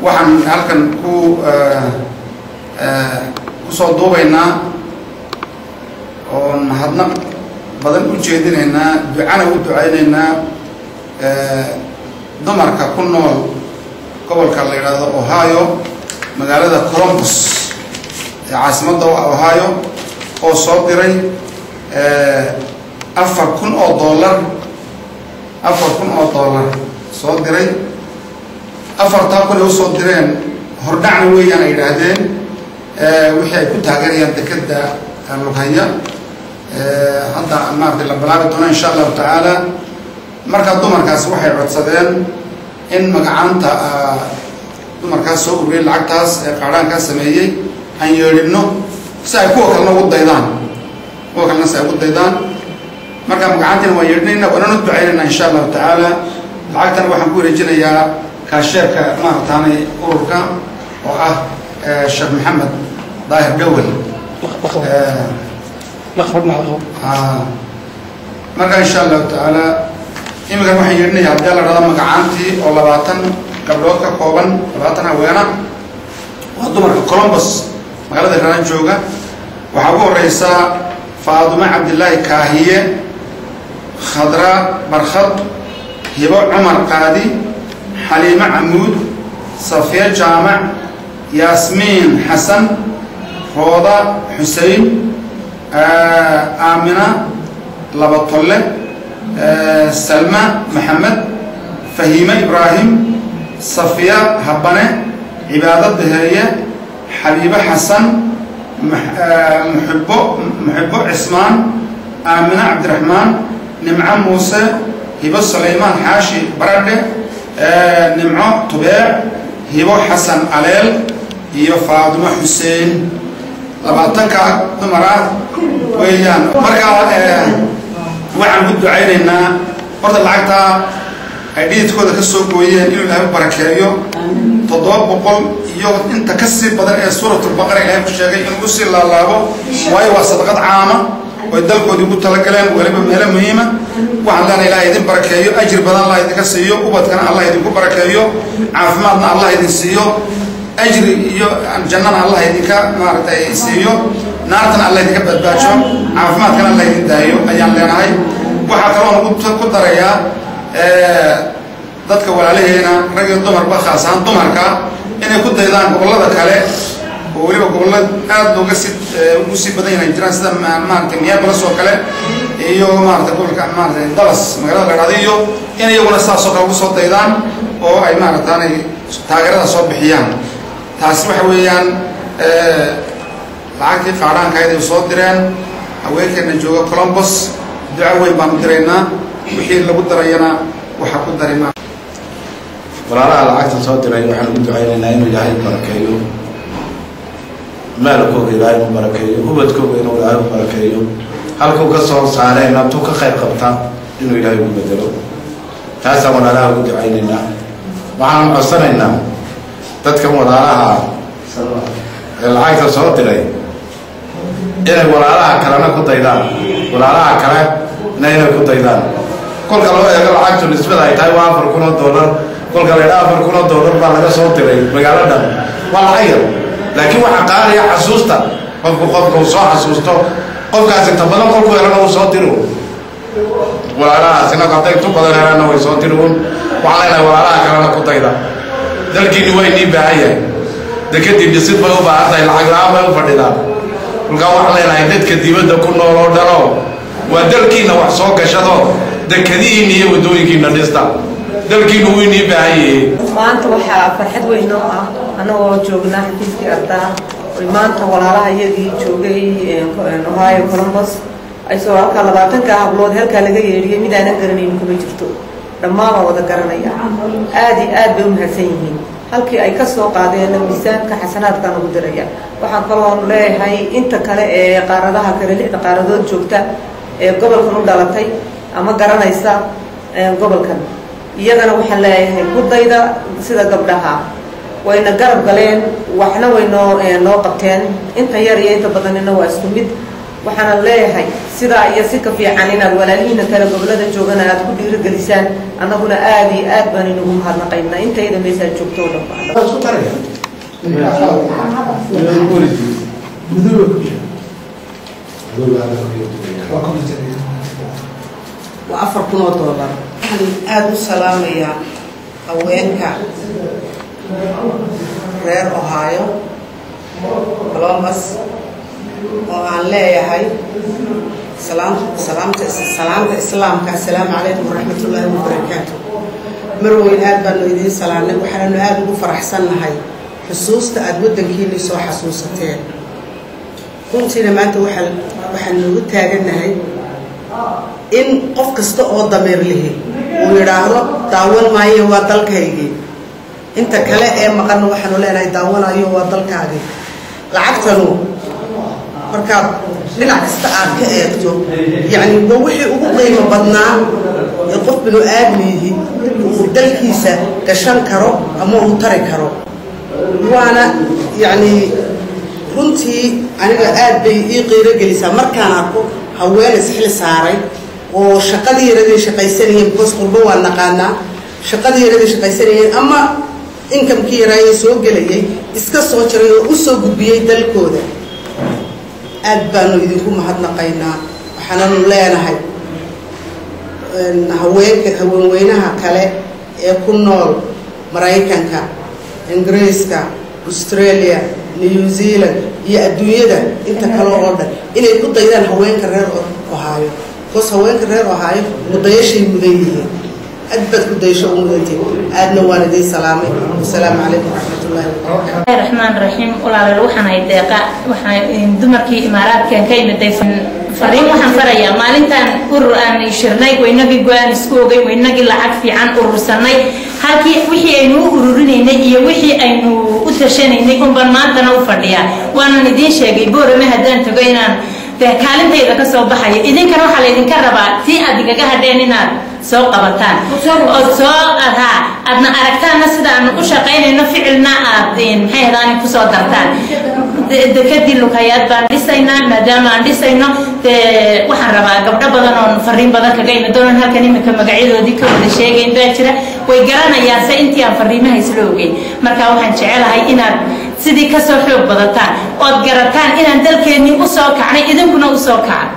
waxaan halkan ku kusoo duubaynaa oon mahadnaq badan u jeedinaynaa ducana u ducaynaynaa dumarka ku nool gobolka la yidhaahdo ohio magaalada colombus ee caasimadda ohio oo soo diray afar kun oo dollar afar kun oo dollar soo diray afartaa kun ay usoo direen hordhacna weeyaan ay yidhaahdeen wixii ay ku taageerayaan dekeda lughaya hadda maarata la balaabi doono insha allahu tacaala markaa dumarkaas waxay codsadeen in magacaanta dumarkaas soo ururiyay lacagtaas ee qaadhaankaa sameeyey aan yeedhino si ay kuwa kalena ugu daydaan kuwa kalena si ay ugu daydaan markaa magacaantiina waan yeedhinayna waanana ducaynayna insha allahu tacaala lacagtana waxaan ku wareejinayaa kaasheerka maarataanay ururka oo ah sheekh maxamed daahir gawel markaa insha allahu tacaala iminkan waxaan yeedhinaya haddii la dhahdo magacaantii oo labaatan gabdhood ka kooban labaatan haweena waa dumarka colombus magaalada raan jooga waxaa ugu horeysaa faadumo cabdillaahi kaahiye khadra barkhad hibo cumar qaadi xaliimo camuud safiya jaamac yaasmiin xasan rooda xusein aamina labatolle salma maxamed fahiime ibraahim safiya habane cibaado daheeye xabiibo xasan muxibbo muxibbo cismaan aamine cabdiraxmaan nimco muuse hibo sulaymaan xaashi baradhe nimco tubeec hibo xasan aleel iyo faadimo xuseen labaatanka dumar ah weeyaan markaa waxaan ku ducaynaynaa horta lacagtaa ay dhididkooda ka soo gooyeen inuu ilaahay u barakeeyo toddoba boqol iyo inta ka sii badan ee suuratulbaqara ilaahay ku sheegay inuu usii laalaabo waayo waa sadaqad caama oy dalkoodii ugu talagaleen weliba meelo muhiima waxaan leenahay ilahay idin barakeeyo ajir badan allah idinka siiyo ubadkana allah idinku barakeeyo caafimaadna allah idin siiyo ajri iyo jannana allah idinka maaragtay siiyo naartana allah idinka badbaajo caafimaadkana allah idin daayo ayaan leenahay waxaa kaloon ku darayaa dadka walaalaheena rag iyo dumarba khaas ahaan dumarka inay ku daydaan gobollada kale oo weliba gobollo aad looga sii ugu sii badan yahay jiraan sida maaragtay miyabalas oo kale iyo maarata gobolka maarata dallas magaalada la dhahdo iyo in iyaguna saasoo kale ugu soo daydaan oo ay maarataanay taageerada soo bixiyaan taasi waxa weeyaan lacagtii qaadhaankayd ay soo direen haweenkeena jooga colombus duco weyn baanu diraynaa wixii lagu darayana waxaa ku dari ma walaalaha lacagta soo diray waxaan ugu ducaynaynaa inuu ilaahay barakeeyo maalkooga ilaahay u barakeeyo ubadkooga inuu ilaahay u barakeeyo halkuu ka soo saareen abtuu ka khayr qabta inuu ilaahay ugu bedelo taasaan walaalaha ugu ducaynaynaa waxaan codsanaynaa dadkan walaalaha ee lacagta soo diray inay walaalaha kalena ku daydaan walaalaha kale na inay ku daydaan kolka loo eego lacagtu nisbada ay tahay waa afar kun oo dollar kolka la yidhaha afar kun oo dollar baa laga soo diray magaalo dhan waa lacag yar laakiin waxaa qaadaya xasuusta qofku qofka uu soo xasuusto qofkaas inta badan kolku helana uu soo diro walaalahaas inagu hadday intu badan helana way soo diruun waxaan leenahay walaalaha kalena ku dayda dalkiini waa inii baahan yahay dekadii dhisid bay u baahan tahay lacag la-aan bay u fadhidaan kolkaa waxaan leenahay dadka dibadda ku nool oo dhanoo waa dalkiina wax soo gashado dekadihiina iyo waddooyinkiina dhista dalkiinu wuu inii baahan yihiin maanta waxaa farxad weyn oo ah anagoo joognaa xafiiskii ardaa oy maanta walaalaha iyagii joogay ohio colombus aysoo halkaa labaatanka hablood halkaa laga yeedhiyay mid aanan garanaynin kuma jirto dhammaan waa wada garanaya aad iyo aad bay u mahadsan yihiin halkii ay ka soo qaadeen miisaanka xasanaadkaan ugu diraya waxaan kaloon leeyahay inta kale ee qaaradaha kale lixda qaaradood joogta ee gobolkan u dhalatay ama garanaysa gobolkan iyagana waxaan leeyahay kudayda sida gabdhaha wayna garab galeen waxna way noo noo qabteen inta yar iyo inta badanina waa isku mid waxaana leeyahay sidaa iyo si ka fiican inaad walaalihiina kale gobolada joogana aad ku dhiirigelisaan annaguna aada iyo aad baan inugu mahadnaqaynaa intayda meeshaa joogto o dhan waa afar kun oo doolar waxaan aada u salaamayaa haweenka reer ohaayo colombus oo aan leeyahay salaam salaamta salaamta islaamka assalaamu calaykum waraxmatullaahi wabarakaatu marweyn aad baanu idiin salaamnay waxaananu aada ugu faraxsannahay xusuusta aada waddankiinii soo xasuusateen runtiina maanta waxaa waxaan noogu taagannahay in qof kasta oo dameer lihi uu yidhaahdo daawan maayo waa dalkaygii inta kale ee maqanna waxaanu leenahay daawanayo waa dalkaagii lacagtanu markaad dhinac kasta aad ka eegto yacni waa wixii ugu qiimo badnaa ee qof binu aadmiyihi uu dalkiisa gashan karo ama uu tari karo waana yacni runtii aniga aad bay ii qiiro gelisaa markaan arko haween isxil saaray oo shaqadii yaraday shaqaysanayeen bikoos qurbo waa naqaanaa shaqadii yaraday shaqaysanayeen ama inkamkii yaraaye soo gelayay iska soo jiray oo u soo gudbiyey dalkooda aad baanu idinku mahadnaqaynaa waxaananu leenahay haweenka haweenweynaha kale ee ku nool maraykanka ingiriiska australia new zealand iyo adduunyada inta kale oo dhan inay ku daydaan haweenka reer ohaayo bikoos haweenka reer ohaayo mudayashay mudan yihiin aad baad ku dayasho u mudantiin aadna waan idiin salaamay wasalaamu calaykum waraxmatullahi wabarakaatu raxmaan raxiim walaaleel waxaan hay deeqa waxaan dumarkii imaaraadkan ka imiday fariin waxaan farayaa maalintaan urur aan shirnay waynagii go-aan isku ogay waynagii lacag fiican urursanay halkii wixii aynu u ururinaynay iyo wixii aynu u tashanaynay unbaan maantana u fadhiyaa waanan idiin sheegay boorame haddaan tago inaan dee kaalintayda ka soo baxayo idinkana waxaa laydinka rabaa tii aad igaga hadheen inaad soo qabataan ood soo ahaa aadna aragtaanna sida aanu u shaqaynayno ficilna aad maxay hadaani kusoo dartaan dekadii lukayaad baan dhisaynaa maadaama aan dhisayno dee waxaan rabaa gabdho badan oon fariin badan kaga imi doonan halkan imika magacyadoodii ka wada sheegayn baa jira way garanayaan se intii aan fariimaha isla ogeyn marka waxaan jecelahay inaad sidii kasoo xoog badataan ood garataan inaan dalkeennii usoo kacnay idinkuna usoo kaca